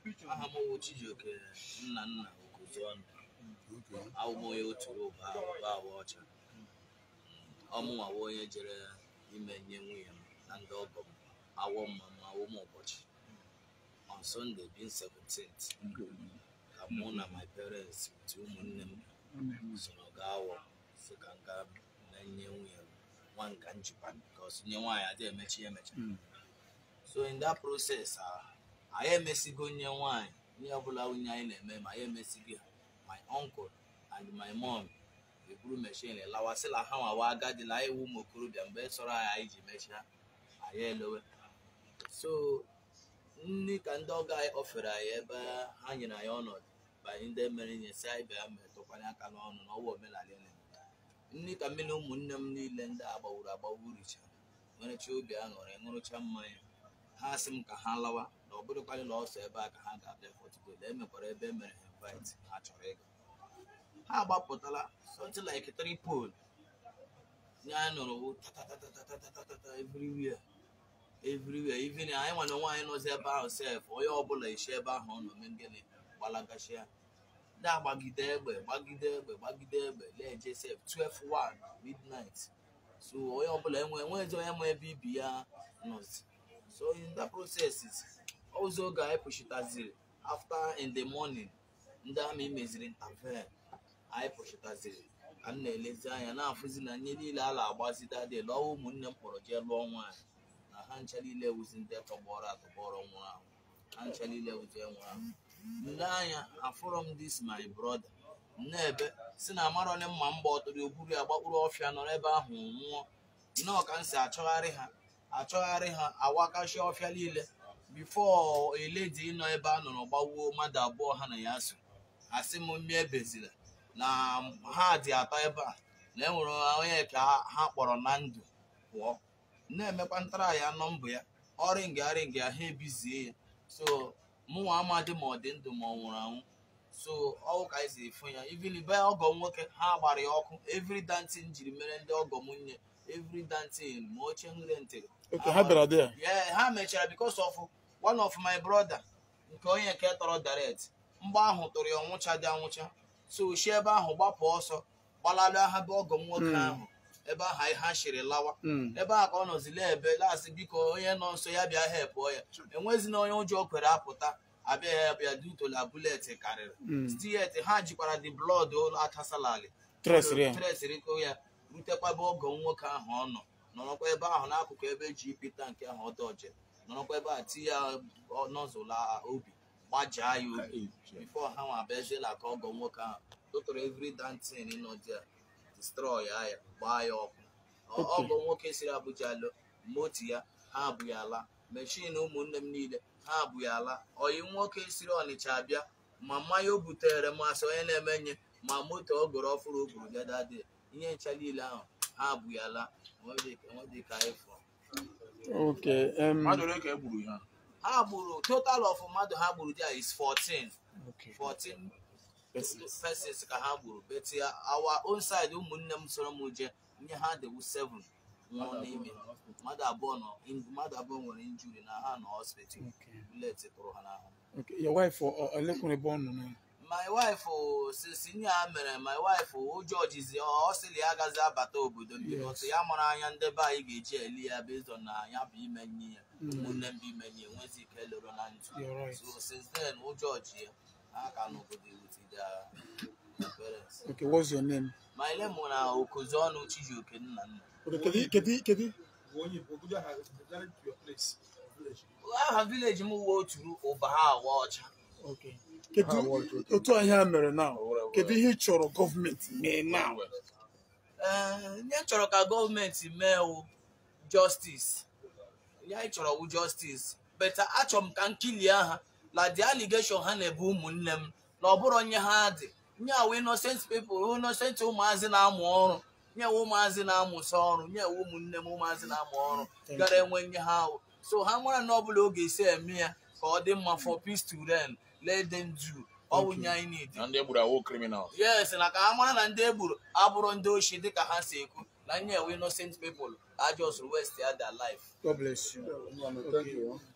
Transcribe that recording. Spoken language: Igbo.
aha m wụ Chijioke nna nna Okozuọnụ awụ m onye otu ụba ụba awa ọcha ọmụnwawo onye jere ime nye nwunye m na ndị ọgọ m awọ mma m awụ m ụbọchị on Sunday bin 17th ka mụ na my parents ti ụmụnne m soro gaa awọ si ka nga na-enye nwunye m nwa nga njikwa because nye nwaanyị adị emechi ya emecha so in that process ah, anyị emesigo nye nwaanyị ihe ọbụla nwunye anyị na-eme ma anyị emesigo ha my uncle and my mom eburu mechin lawasịla ha nwawa agadila anyị wu ụmụ okorobịa mgbe sọrọ anyị anyị ji mechaa anyị elowe so nri ka ndị ọga anyị ofere anyị ebe ha nyere anyị ọnọdụ banyị ndị mere nye si anyị bịa metụkwanye aka n'ọnụ na ọwa omenala ya na-eme nri ka mmiri ụmụnne m niile ndị a gbawuru agbagbu richa nwerecha obi aṅụrị ṅụrụcha mmanya ha sị m ka ha lawa na ọ bụrụkwanị na ọsọ ebe a ka ha ga-abịa fọtụgol emekwara ebe e mere ha invite ha chọrọ ịga ha agbapụtala something like three pole nye anyị nụrụ wụ tatatatatatatatata everywhere everywhere even anyị nwa na nwaanyị nọzi ebe ahụ sef onye ọbụla isi ebe ahụ ọ nọ mee gịnị gbalagashia ndị agbagide egbe gbagide egbe gbagide egbe leje sef 12 midnight so onye ọbụla enwe enwezi onye ma ebe ibi ya nọzi so in that process ozi oge anyị pụchitaziri after in the morning ndị amị meziri intervene anyị pụchitaziri ka m na-elezi anya na-afụzi na nye niile a na-agbazi dadị lụọ ụmụnne m kpọrọ jee lụọ nwaanyị na ha ncha niile wuzi ndị tọgbọrọ atọgbọrọ nwụrụ anwụ ha ncha niile wuzi nwụrụ anwụ nle anya afụrọ m dis my brother nnebe si na amarọnị mma mgba ọtụrụ ogburu ya gbakpụrụ ọfịa nọrọ ebe ahụ nwụọ nnọọ ka m si achọgharị ha achọgharị ha awakashi ọfịa niile bifo eledi nọ ebe a nọrọ gbawuo mmadụ abụọ ha na ya so asị m mmiri ebezila na ha dị atọ ebe a na enwere onye ka ha kpọrọ na ndụ pụọ na-emekwa ntara ya nọmbụ ya ọrịnga arịnga ha ebizie ya so mụnwa amadị ma ọ dị ndụ ma ọ nwụrụ anwụ so ọwụ ka anyị si efu ya even be ọgọ m nwoke ha gbara ya ọkụ every dantin jiri mere ndị ọgọ m nne every dantin ma oche nre ntịrị Okay, ha bịara there. yeah, ha mechara because of one of my brother nke onye nke tọrọ direct mgbe ahụ tụrụ ya ọnwụcha dị anwụcha so si ebe ahụ gbapụ ọsọ gbalalụ ha be ọgọ m nwoke Mm. ahụ ebe ahụ anyị ha shiri lawa Mm. ebe a ka ọ nọzile ebe lasị biko onye nọ nso ya bịa hepụọ ya enwezi na onye ụjọ kwere apụta abịa ya bịa dutola bulet karịrị Mm. stiet ha jikwara the blood atasalali Tresịrị ya. tresịrị ko ya rutekwa ebe ọgọ m nwoke ahụ ọ nọ nọrọkwa ebe ahụ n'akụkụ ebe eji ipita nke ahụ ọdọje nọrọkwa ebe a ti ya nọzụla obi gbajaa ya obi bifo ha nwa abịaziela ka ọgọ nwoke ahụ tụtụrụ every dantin nọ dia destroy ya ya gbaa ya ọkụ Ọ- Okay. ọgọ nwoke siri Abuja lụ moti ya ha abụ ya ala meshin ụmụnne m niile ha abụ ya ala oyi nwoke siri Ọnịcha abịa ma mmanya o butere masị onye na-eme nye ma moto ọ gụrụ ọfụrụ o buru bịa dade ihe ncha niile ahụ ha abụ ya ala enwedị ka anyị fụrụ Okay. Um, mmadụ ole ka e gburu ya ha gburu total of mmadụ ha gburu dia is 14 okay. 14 Persons. persons ka ha gburu but ya our own side ụmụnne m soro m je nye ha dewu 7 nwụọ n'ime mmadụ abụọ nọ in- mmadụ abụọ nwere injuri na ha nọ hospital Okay. bullet tụrụ ha n'ahụ Okay. Your wife or uh, Elekunle born no. my wife o, since ihe a mere my wife o, ụjọ jizi ọ ọ sịrị ya agaghị abata obodo m because ya mụrụ anya ndị be anyị ga-eji eli ya based on na ya bụ ime nye ya Mm. ụmụnne m bụ ime nye enwezi ike lụrụ na ntụ You're right. so since then ụjọ ji ya ha ka n'obodo with their parents Okay. What's your name? my name na Okozuọnụ Chijioke nna nna Okay. Kedi kedi kedi. aha village m uwe oturu ụba ha awa ọcha Okay. Kedu otu ihe a mere now? Kedu ihe ị chọrọ gọọmenti mee now? ee ihe m chọrọ ka gọọmenti mee wụ justice ihe anyị chọrọ wụ justice beta achọrọ m ka nkilie ha la the allegation ha na-ebu ụmụnne m na ọ bụrụ onye ha dị nye wụ innocent people innocent ụmụazị na-amụ ọrụ nye wụ ụmụazị na-amụsị ọrụ nye wụ ụmụnne m ụmụazị na-amụ ọrụ Thank gara enwe nye ha ahụ so ha mara na ọbụla ọ ga-esi eme ya ka ọ dị mma for peace to reign let them do ọ wụ nye anyị need na ndị e gburu awụ criminal yes na ka ha mara na ndị egburu abụrụ ndị oshi dịka ha si ekwu na nye ewe innocent people ajọs west ya their life God bless you. Thank you.